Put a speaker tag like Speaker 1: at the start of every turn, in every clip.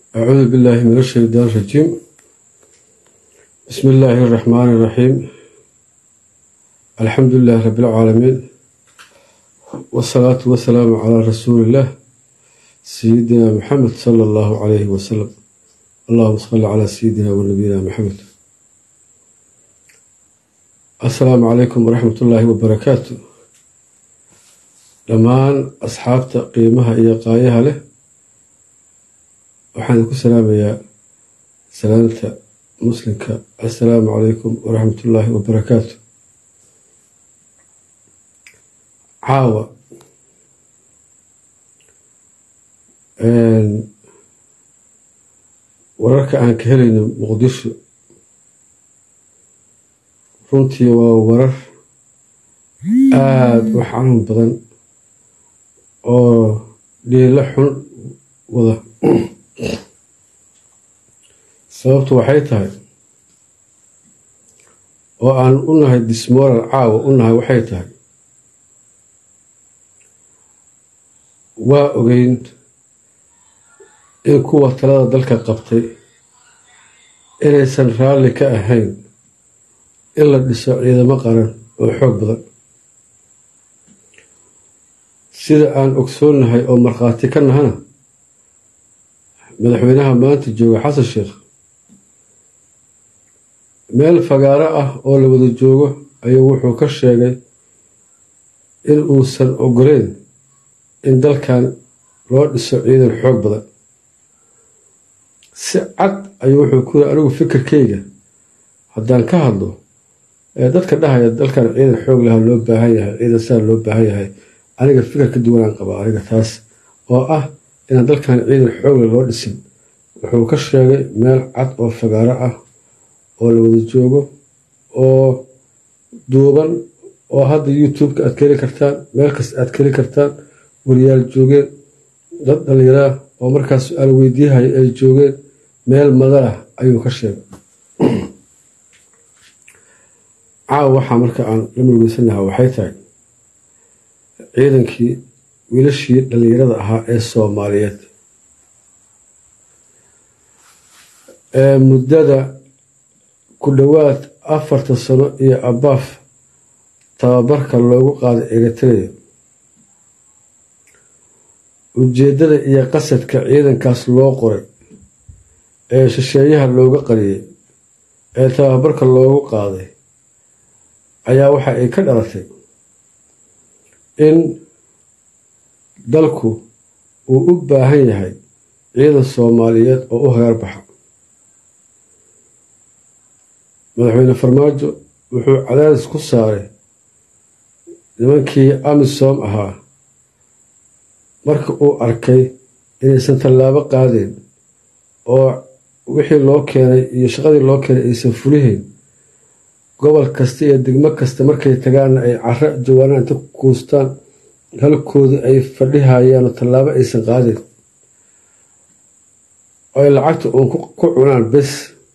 Speaker 1: أعوذ بالله من الشيطان الرجيم بسم الله الرحمن الرحيم الحمد لله رب العالمين والصلاة والسلام على رسول الله سيدنا محمد صلى الله عليه وسلم اللهم صل على سيدنا ونبينا محمد السلام عليكم ورحمة الله وبركاته dhammaan asxaabta qiimaha iyo qaayaha leh waxaan ku salaamayaa salaamta muslimka assalaamu calaykum waraxmatullaahi wabarakaatu caawa wararka aan ka helayno muqdisho runtii waa warar aada u xanuun badan oo dhiilo xun wada sababtu waxay tahay oo aan u nahay dismoral caawa u nahay waxay tahay waa ogeyn in kuwa talada dalka qabtay inaysan raalli ka ahayn in la dhiso ciidamo qaran oo xoog badan sida aan ogsoonnahay oo markhaati ka nahana madaxweynaha maanta jooga xasan sheekh meel fagaaro ah oo la wada joogo ayuu wuxuu ka sheegay in uusan ogoleyn in dalkan loo dhiso ciidan xoog badan si cad ayuu wuxuu ku yiri anigu fikirkeyga haddaan ka hadlo ee dadka dhahaya dalkan ciidan xoog laha loo baahan yahay ciidan saa loo baahan yahay aniga fikir ka duwanaan qabaa aniga taas oo ah inaan dalkan ciidan xoogle loo dhisin wuxuu ka sheegay meel cad oo fagaaro ah oo la wada joogo oo duuban oo hadda youtube-ka aad ka heli kartaan meel kasta aad ka heli kartaan wariyaal joogeen dad dhallinyaraa oo markaas su-aal weydiihaya ay joogeen meel madalah ayuu ka sheegay caawa waxaa marka aan la murgeysanaha waxay tahay ciidankii wiilashii dhallinyarada ahaa ee soomaaliyeed ee muddada ku dhowaad afartan sano iyo abaaf tababarka loogu qaaday eritrea ujeeddada iyo qasadka ciidankaas loo qoray ee shisheeyaha looga qariyey ee tababarka loogu qaaday ayaa waxa ay ka dhalatay in dalku uu u baahan yahay ciidan soomaaliyeed oo u hagaar baxa madaxweyne farmaajo wuxuu cadaadis ku saaray nimankii amisom ahaa marka uu arkay inaysan tallaabo qaadeen oo wixii loo keenay iyo shaqadii loo keenay aysan fulihayn gobol kasta iyo degmo kasta markay tagaanna ay caro jawaanaan inta kuustaan halkoodii ay fadhihayaan oo tallaabo aysan qaadeen oo ay lacagta uun ku cunaan bes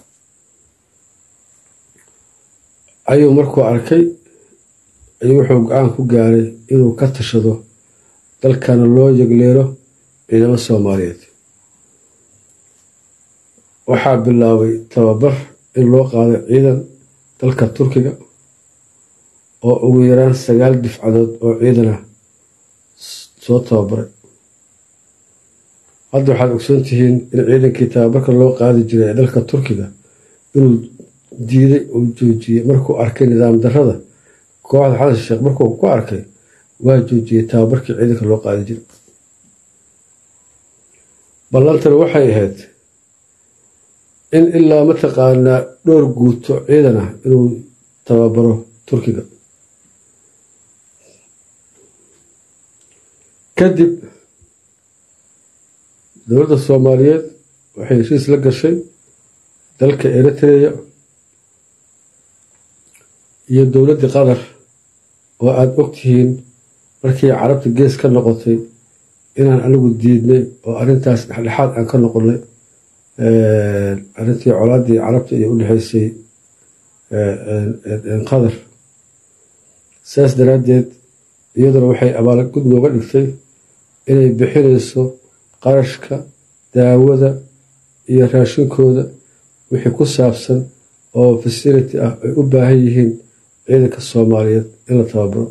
Speaker 1: ayuu markuu arkay ayuu wuxuu go-aan ku gaaray inuu ka tashado dalkana loo yegleero ciidamo soomaaliyeed waxaa bilaabay tababar in loo qaaday ciidan dalka turkiga oo ugu yaraan sagaal difcadood oo ciidan ah soo tababaray hadda waxaad ogsoon tihiin in ciidankii tababarka loo qaadi jiray ee dalka turkiga inuu diiday uu joojiyey markuu arkay nidaam darrada kooxda xasan sheekh markuu ku arkay waa joojiyey tababarkii ciidanka loo qaadi jiray ballantana waxay ahayd in ilaa mataqaanaa dhowr guuto ciidan ah inuu tababaro turkiga kadib dowladda soomaaliyeed waxay heshiis la gashay dalka eritrea iyo dowladdii qatar oo aada ogtihiin markii carabta gees ka noqotay inaan anigu diidnay oo arrintaas dhexdhexaad aan ka noqonnay arrintii colaaddii carabta iyo u dhexaysay qatar saas daraaddeed iyaduna waxay abaalgud nooga dhigtay inay bixinayso qarashka daawada iyo raashinkooda wixii ku saabsan oo fasility ah ay u baahan yihiin ciidanka soomaaliyeed in la tababaro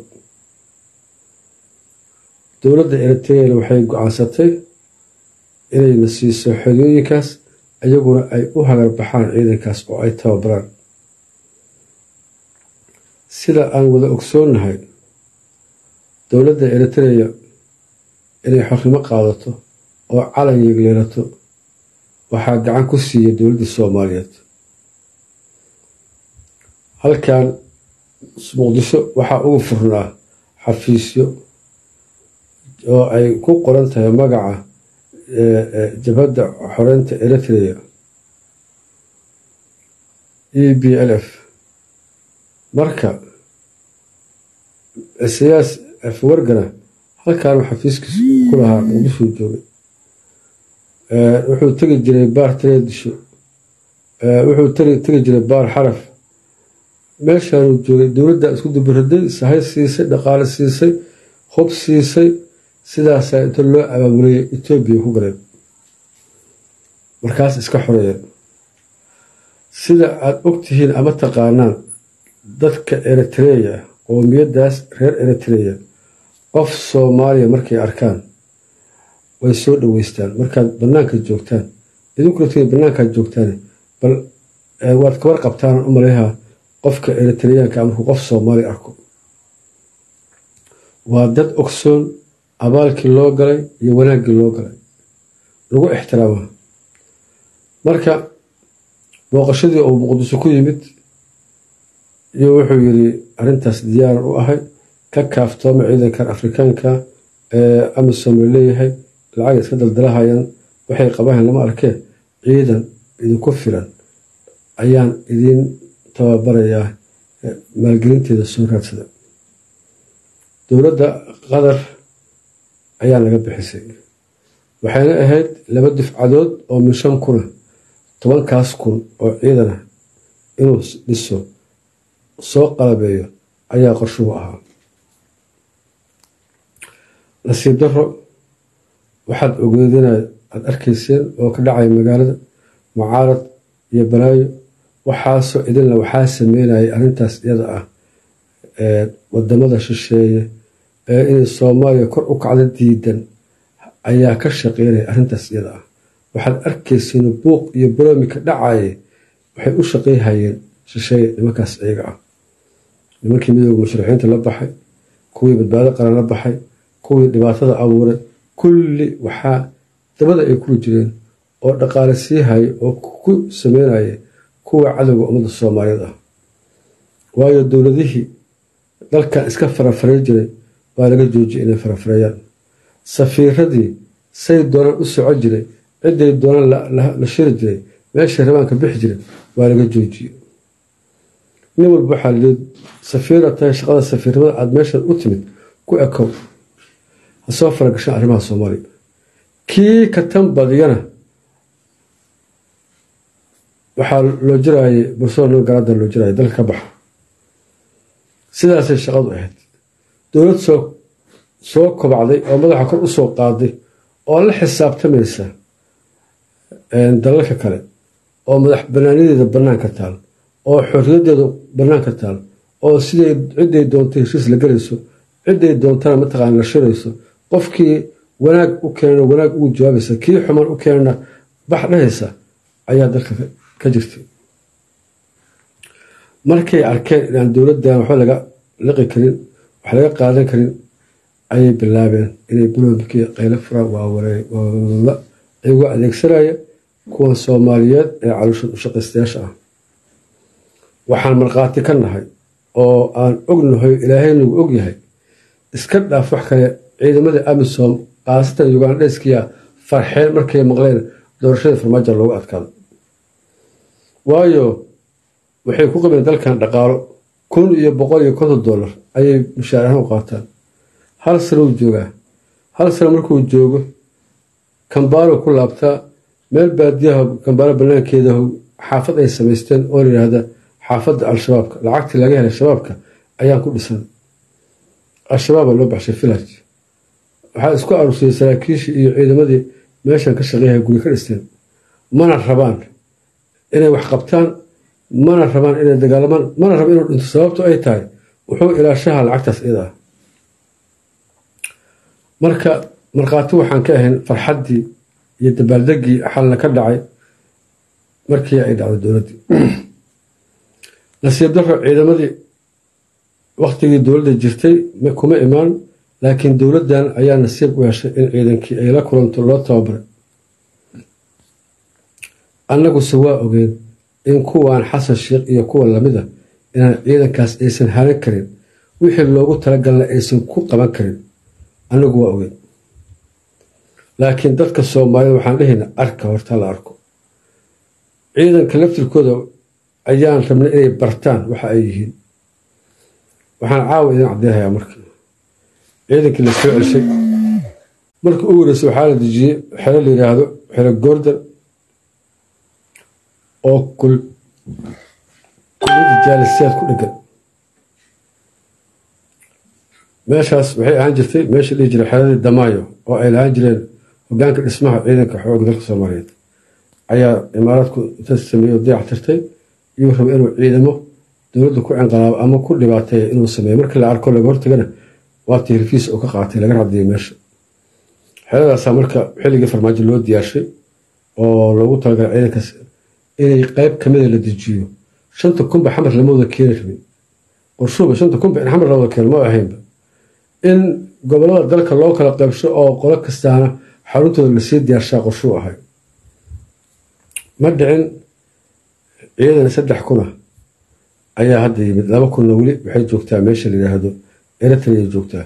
Speaker 1: dowladda eritreana waxay go-aansatay inayna siiso xerooyinkaas iyaguna ay u hagarbaxaan ciidankaas oo ay tababaraan sida aan wada ogsoonnahay dowladda eritreya inay xornimo qaadato oo calan yeegleelato waxaa gacan ku siiyay dowladda soomaaliyeed halkan muqdisho waxaa ugu furnaa xafiisyo oo ay ku qoran tahay magaca jabhadda xoreynta eritrea e b l f marka siyaas afwargana halkaanu xafiiskiisa ku lahaa muqdishuu joogay wuxuu tegi jiray baar tareedisho wuxuu tegi jiray baar xaraf meeshaanuu joogay dowladda isku dubaraday sahay siisay dhaqaale siisay hub siisay sidaasaa inta loo abaabulaya etoobiya ku galeen markaas iska xoreeyeen sida aada ogtihiin ama taqaanaan dadka eritreya qoomiyaddaas reer eritreya qof soomaaliya markay arkaan way soo dhaweystaan markaad banaanka joogtaan idinkuna t banaankaad joogtaan bal waad kabar qabtaan u maleyaha qofka eritreyaanka markuu qof soomaali arko waa dad ogsoon abaalkii loo galay iyo wanaaggii loo galay lagu ixtiraama marka booqashadii uu muqdiso ku yimid iyo wuxuu yiri arrintaas diyaaran u ahay ka kaaftooma ciidankan afrikaanka ee amisom la leeyahay lacag iska daldalahayaan waxay qabahan lama arkee ciidan idinku filan ayaan idiin tababarayaa maalgelinteeda soo raadsada dowladda qatar ayaa laga bixisay waxayna ahayd laba dufcadood oo min shan kuna tobankaas kun oo ciidana inuu dhiso soo qalabeeyo ayaa qorshuhu ahaa nasiib daro waxaad ogeedina aada arkayseen oo ka dhacaya magaalada mucaarad iyo balaayo waxaasoo idinla waxaa sameynayay arrintaas iyada ah wadamada shisheeye ee inay soomaaliya kor u kacdo diidan ayaa ka shaqeynaya arrintaas iyada ah waxaad arkayseen buuq iyo baroomi ka dhacaye waxay u shaqeyhayeen shisheeye nimankaas iyaga ah nimankii midooda musharaxiinta la baxay kuwii badbaado qaran la baxay kuwii dhibaatada abuuray kulli waxaa dabada ay kuli jireen oo dhaqaale sii haya oo ku sameynaya kuwa cadowga ummadda soomaaliyeed ah waayo dowladihii dalkan iska farafaray jiray waa laga joojiyay inay farafareeyaan safiiradii say doonaan u soco jiray ciday doonaan la shiri jiray meeshay rabaanka bixi jiray waa laga joojiyey nin walba waxaa lee safiira tahay shaqada safiirnimada aada meeshan u timid ku ekow ha soo faragashaan arrimaha soomaaliya kii ka tan badiyana waxaa loo jirayay barcelona garaada loo jiraya dalka ka baxa sidaasay shaqadu ahayd dowlad soo soo kobacday oo madaxa kor usoo qaaday oo la xisaabtamaysa dalalka kale oo madax banaanadeeda banaanka taal oo xorriyadeeda banaanka taal oo siday ciday doontay heshiis la gelayso ciday doontana mataqaana la shirayso qofkii wanaag u keenana wanaag ugu jawaabaysa kii xumaan u keenana bax dhahaysa ayaa dalka ka jirtay markay arkeen inaan dowladdan waxba laga liqi karin wax laga qaadan karin ayay bilaabeen inay buloomkii qaylo furaan waawareewala iyagoo adeegsanaya kuwan soomaaliyeed ee caloosha ushaqaystayaasha ah waxaan markhaati ka nahay oo aan ognahay ilaahay nagu ogyahay iska dhaaf wax kale ciidamadii amisom khaasatan ugandheskiya farxeen markay maqleen doorashadii farmaajo loogu adkaado waayo waxay ku qabeen dalkan dhaqaalo kun iyo boqol iyo konton dollar ayay mushaar ahaan u qaataan hal sano uu joogaa hal sano markuu joogo kambaalo ku laabtaa meel baadiyaha kambaalo banaankeeda xaafad ay samaysteen oo layidhaahda xaafadda al-shabaabka lacagtii laga helay shabaabka ayaan ku dhisan al-shabaaba loo baxshay village waxaa isku arursiyey saraakiishii iyo ciidamadii meeshan ka shaqeeyaha guri ka dhisteen mana rabaan inay wax qabtaan mana rabaan inay dagaalamaan mana raba inuu dhinto sababto ay tahay wuxuu ilaashaha lacagtaas iyada ah marka markhaati waxaan ka ahayn farxaddii iyo dabaaldegii xalna ka dhacay markii ay dhacday dowladdii nasiib daro ciidamadii waktigii dowladda jirtay kuma imaan laakiin dowladdan ayaa nasiib u heshay in ciidankii ay la kulanto loo tababaray annaguse waa ogeen in kuwan xasan sheikh iyo kuwa lamida inaan ciidankaas aysan haran karin wixii loogu talagalna aysan ku qaban karin annagu waa ogeen laakiin dadka soomaalida waxaan dhehayna arka horta la arko ciidanka laftirkooda ayaan rabnay inay bartaan waxa ay yihiin waxaan caawa idin caddeynhayaa marka ciidankii la soo celshay markii u wareysay waxaa la dejiyey xero la yidhaahdo xero goordan oo kuliyadda jaalisiyaad ku dhegan meeshaas waxay ahaan jirtay meesha dhihi jiray xeradii damaayo oo ay lahaan jireen hogaanka dhismaha ciidanka xooga dalka soomaaliyeed ayaa imaaraadku inta sameeyo dayac tirtay iyuu raba inuu ciidamo dowladda ku cinqalaabo ama ku dhibaateeya inuu sameeyo markii la arko laga hortagana waa tiirkiis uu ka qaatay laga radiyay meesha xeradaasaa marka xilligii farmaajo loo diyaarshay oo loogu talagalay ciidankaas inay qeyb kamida la dejiyo shanta kunba xamar lama wada keeni rabin qorshuuba shanta kunba in xamar la wada keeno ma ahaynba in gobolada dalka loo kala qeybsho oo qolo kastaana xaruntooda lasii diyaarshaa qorshuu ahay ma dhicin ciidan saddex kuna ayaa hadda yimid laba kunna weli waxay joogtaa meesha la yidhaahdo eritrea joogtaa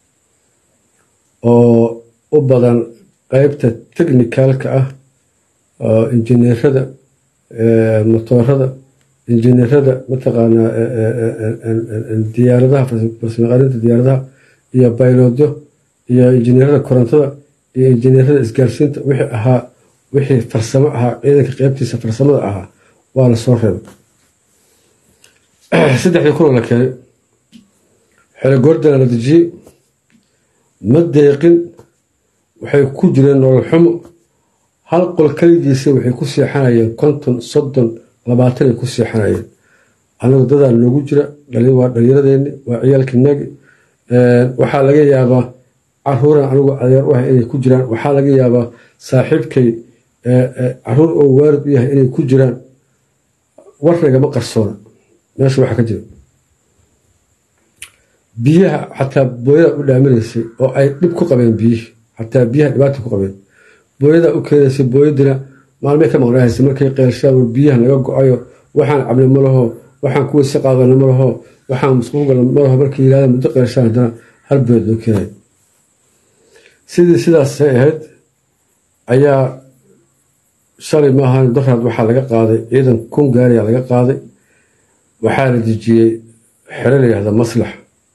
Speaker 1: oo u badan qeybta technicalka ah injineerada motoorada injineerada mataqaanaa diyaaradaha farsamaqaarinta diyaaradaha iyo baylodyo iyo injineerada korontada iyo injineerada isgaarsiinta wixii ahaa wixii farsamo ahaa ciidanka qeybtiisa farsamada ahaa waa la soo reebay saddexdii kunoo la keenay xelo goordana la dejiyey ma deeqin waxay ku jireen nolol xumo hal qol kaligiisa waxay ku seexanayeen konton soddon labaatanay ku seexanayeen anagu dadaa noogu jira waa dhalinyaradeenni waa ciyaalkinagi waxaa laga yaabaa caruuran anigu adeer u ah inay ku jiraan waxaa laga yaabaa saaxiibkay caruur oo waarid u yahay inay ku jiraan warragama qarsoona meesha waxaa ka jira biyaha xataa booyada u dhaaminaysay oo ay dhib ku qabeen biyihii xataa biyaha dhibaata ku qabeen booyadaa u keenaysay booyadina maalmay ka maqnaahaysa markay qeelshaan war biyaha naga go-ayo waxaan cabni ma laho waxaan kuwayse qaadana ma laho waxaan musquulgala ma laho markay yidhahdaan muddo qeelshaan haddana hal booyad loo keenay sidii sidaasay ahayd ayaa shalay maahan daraad waxaa laga qaaday ciidan kun gaariya laga qaaday waxaa la dejiyey xero la yihahda maslax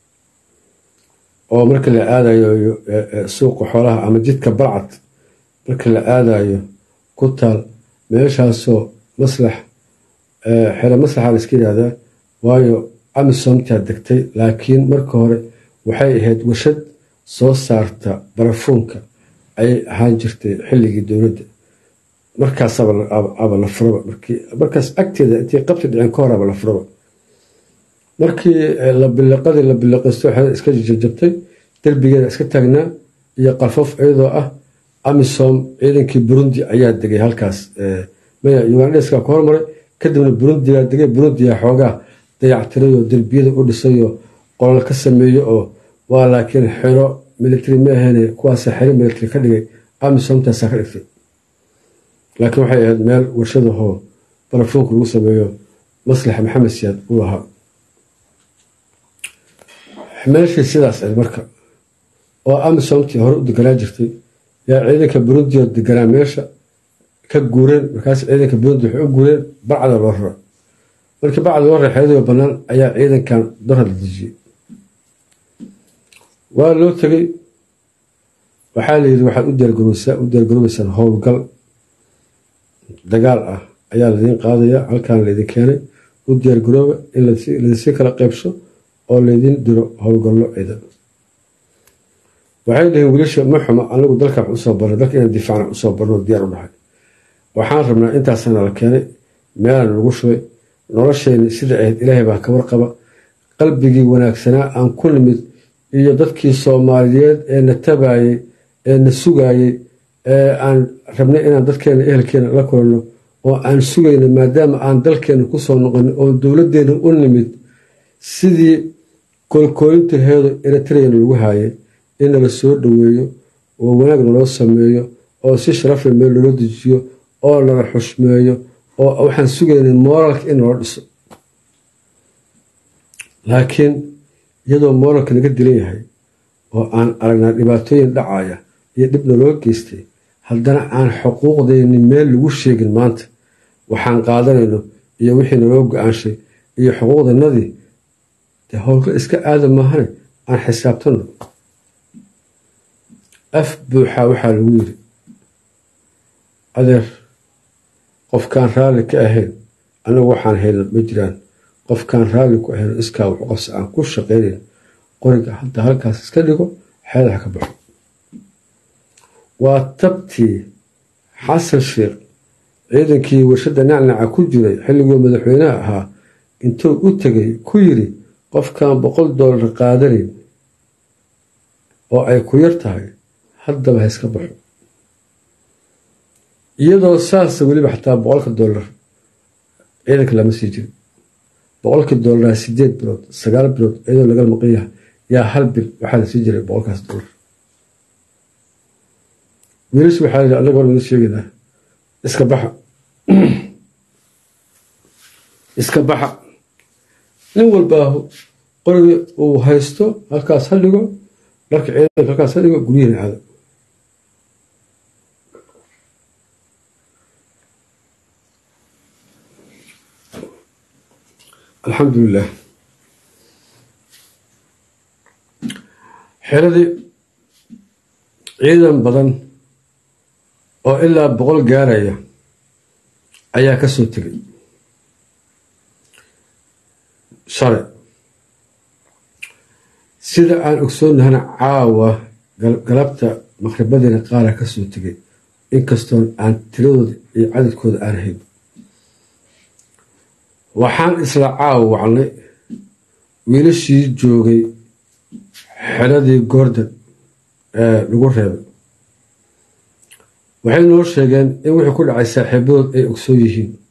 Speaker 1: oo marka la aadayo suuqa xoolaha ama jidka balcad marka la aadayo ku taal meeshaasoo maslax xero maslaxa la iska yihahdaa waayo amisomtaa degtay laakiin marka hore waxay ahayd warshad soo saarta barafuunka ayay ahaan jirtay xilligii dowladda markaasaba la furaba markaas agteeda intay qabti dhicin ka horaba la furaba markii la biliqadii la biliqaysto xeda iska jajabtay derbigeeda iska taagnaa iyo qalfoof iyadoo ah amisom ciidankii burundi ayaa degay halkaas maya ugandeska ku hormaray kadibna burundigaa degay burundiga xoogaa dayactirayoo derbiyada u dhisayo qolol ka sameeyo oo waa laakiin xero military maahane kuwaasa xero military ka dhigay amisomtaasaa ka dhigtay laakiin waxay ahayd meel warshadahoo barafuunka lagu sameeyo maslax maxamed siyaad uu lahaa meeshii sidaas ahayd marka oo amisomtii hore u deganaa jirtay yaa ciidanka burundi oo deganaa meesha ka guureen markaas ciidanka burundi waxay u guureen bacda loo rara markii bacda loo rara xeradii bannaan ayaa ciidankan dara la dejiyey waa loo tegey waxaa la yidhi waxaad u diyaargarowsaa u diyaargaroobaysaan howlgal dagaal ah ayaa laidiin qaadaya halkaan laydin keenay u diyaargarooba in laidinsii kala qeybso oo laydin diro howlgallo ciidan waxay dhihiin wiilasha ma xuma anagu dalka wax usoo barnay dalka inaan difaacna usoo barno diyaar u dhahay waxaan rabnaa intaasana la keenay meelaan lagu shubay nolosheenni sida ahayd ilaahay baa ka warqaba qalbigii wanaagsanaa aan ku nimid iyo dadkii soomaaliyeed ee na tabaayey ee na sugaayey ee aan rabnay inaan dadkeena ehelkeena la kulanno oo aan sugayno maadaama aan dalkeena kusoo noqon oo dowladdeena u nimid sidii koolkoolintaheedu eritreyana lagu haayay in nala soo dhoweeyo oo wanaag naloo sameeyo oo si sharafle meel loola dejiyo oo nala xushmeeyo oo waxaan sugaynay mooralka in naloo dhiso laakiin iyadoo mooralka naga dilan yahay oo aan aragnaa dhibaatooyin dhacaya iyo dhib naloo geystay haddana aan xuquuqdeenni meel lagu sheegin maanta waxaan qaadanayno iyo wixii naloo go-aanshay iyo xuquuqdanadii dee howlka iska aada maahane aan xisaabtanno af buuxaa waxaa lagu yidhi adeer qofkaan raalli ka ahayn anagu waxaan hayno ma jiraan qofkaan raalli ku ahayno iskaa wuxu qabsa aan ku shaqaynayn qoriga hadda halkaas iska dhigo xeedaha ka baxo waa tabtii xasan sheekh ciidankii warshadda nacnaca ku jiray xilliguu madaxweynaha ahaa intuu u tegay ku yidhi qofkaan boqol doolar qaadanayn oo ay ku yar tahay haddaba ha iska baxo iyadoo saasa weliba xataa boqolka doolar ciidanka lama sii jirin boqolkii doolaraa sideed bilood sagaal bilood iyadoo laga maqan yahay yaa hal bil waxaa la sii jiray boqolkaas doolar wiilash waxaa yidhi annaga hor wada sheegaynaa iska baxa iska baxa nin walbaahu qorigii uu haysto halkaas ha dhigo dharka ciidanka halkaas ha dhigo guryihina aado alxamdulilah xeradii ciidan badan oo ilaa boqol gaaraya ayaa ka soo tegay shalay sida aan ogsoonnahana caawa galabta maqribadiina qaara ka soo tegay inkastoon aan tiradooda iyo cadadkooda aan hayn waxaan isla caawa wacnay wiilashii joogay xeradii goordan ee lagu reebay waxay noo sheegeen in wixii ku dhacay saaxiibadood ay ogsoon yihiin